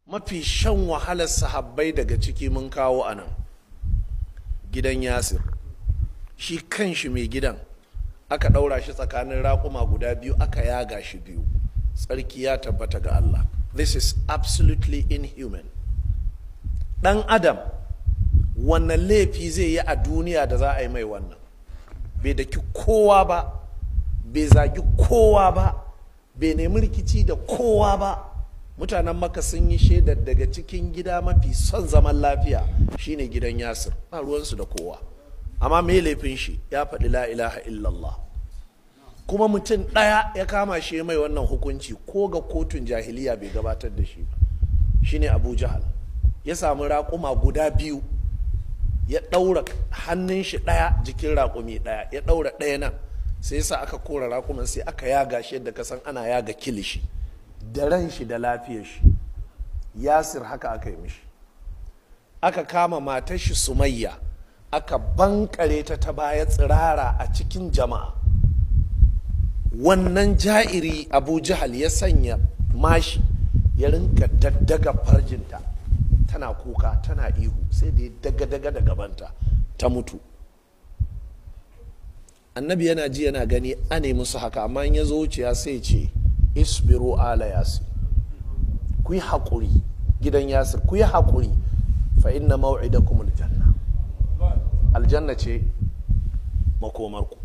mafi shan wahalar sahabbai daga ciki mun kawo a nan gidan yasir shi kanshi mai gidan aka ɗaura shi tsakanin raƙuma guda biyu aka yaga shi biyu tsarki ya tabbata ga Allah this is absolutely inhuman ɗan adam wannan laifi zai yi a duniya da za a yi mai wannan bai daki kowa ba bai zagi kowa ba bai nemi rikici da kowa ba mutanen maka sun yi shaidar daga cikin gida mafi son zaman lafiya shine gidan yasir ba ruwansu da kowa amma me laifin shi ya faɗi la ilaha illallah kuma mutum ɗaya ya kama shi mai wannan hukunci ko ga kotun jahiliya bai gabatar da shi ba shine abu jahal ya samu raƙuma guda biyu ya ɗaura hannun shi ɗaya jikin raƙumi ɗaya ya ɗaura ɗaya nan sai sa aka kora raƙuman sai aka yaga shi yadda ka san ana yaga kilishi da ran shi da lafiyar shi yasir haka aka yi mishi aka kama matar shi sumayya aka bankare ta ta baya tsirara a cikin jama'a wannan ja'iri abu jahal ya sanya mashi ya rinka daddaga farjinta tana kuka tana ihu sai da ya daga-daga da gabanta ta mutu annabi yana ji yana gani a ne musu haka amma in ya zo wuciya sai ce isbiru ala yasir ku yi haƙuri gidan yasir ku yi haƙuri fa inna maw'idakum aljanna aljanna ce makomarku